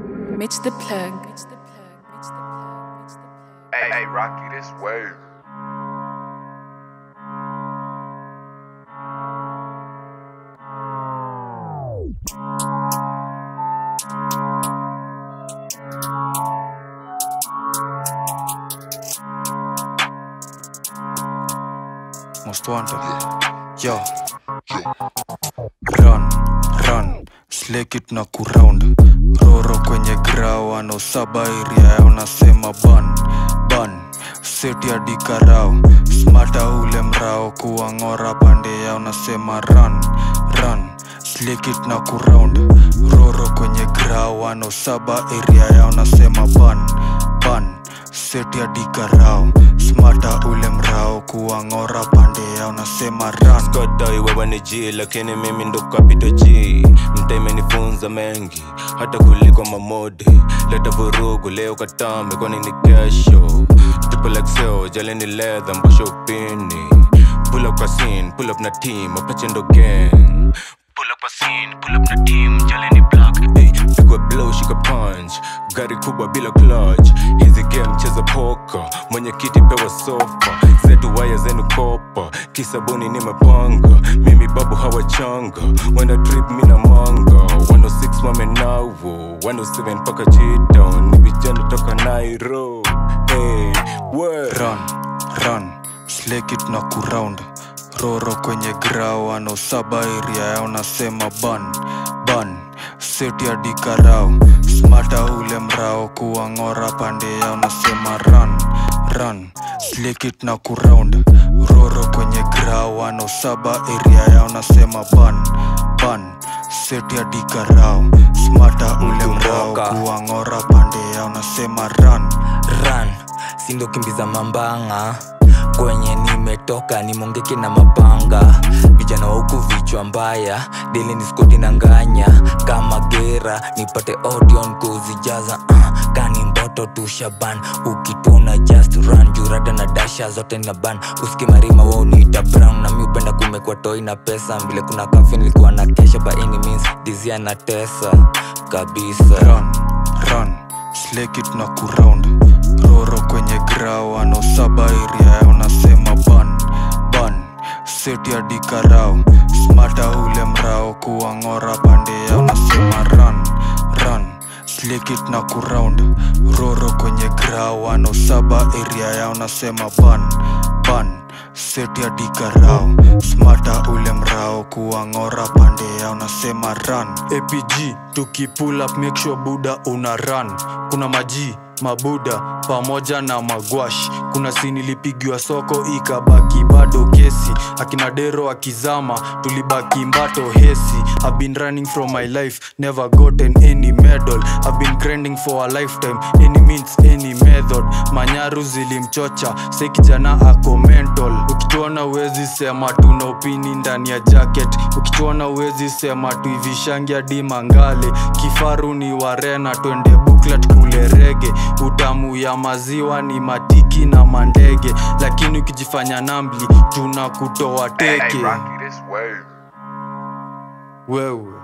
Mitch the plug. Hey, hey, Rocky, this way. Most wanted. Yo. Run, run, slick it na kuround. Roro kwenye grao ano saba iria yao nasema ban, ban. Seti ya dikarao, smata ule mrao kuwang'ora pande yao nasema run, run. Slick it na kuround. Roro kwenye grao ano saba iria yao nasema ban, ban. Seti ya dikarao, smata ule mrao kuwang'ora pande yao nasema run. Skodoi wewe ni G lakini mimi ndo kapito G mta imenifunza mengi hata kuliko mamodi leta vurugu leo katambe kwani ni kesho triple XL jale ni leather mbosho upini pull up kwa scene pull up na team apache ndo gang pull up kwa scene pull up na team jale ni black hey, pigwa blow shika punch gari kubwa bila clutch hizi game cheza poka mwenye kiti pewa sofa zetu waya zenu kopa kisabuni nimepanga mimi babu hawachanga wana trip mina manga 106 wamenawo 107 mpaka chitown ni vijana toka nairo hey, word. run run slick it na kuround roro kwenye grao ano saba iria yao nasema ban ban seti ya dikarao smata ule mrao kuwang'ora pande yao nasema run run slick it na kuround roro kwenye grao ano saba iria yao nasema ban ban seti ya dikarao smata ule mrao Mkumbuka. kuwang'ora pande yao nasema run run sindo kimbiza mambanga kwenye nimetoka nimongeke na mapanga vijana wa huku vichwa mbaya dili ni skoti na nganya kama gera nipate audion kuzijaza uh, kani mboto tu shaban ukituna just run jurada na dasha zote na ban uskimarima wauniita brown na mi upenda kumekwa toi na pesa vile kuna kafi nilikuwa na kesha by any means dizia na tesa kabisa run run slick it na kuround roro kwenye grao ano saba iria yao nasema ban ban seti ya dikarao smata ule mrao kuwang'ora pande yao nasema run run slick it na kuround roro kwenye grao ano saba iria yao nasema ban ban seti ya dikarao smata ule mrao kuwang'ora pande yao nasema run apg tukipull up make sure buda una run kuna maji mabuda pamoja na magwash kuna sinilipigiwa soko ikabaki bado kesi akina dero akizama tulibaki mbato hesi I've been running from my life never gotten any medal I've been grinding for a lifetime any means any method manyaru zilimchocha se kijana ako mental ukituona uwezi sema tuna upini ndani ya jacket ukituona uwezi sema tuivishangi hadi mangale kifaru ni warena twende buklat kule rege utamu ya maziwa ni matiki na mandege lakini ukijifanya nambli tuna kutoa Hey, teke hey, Rocky, this way. wewe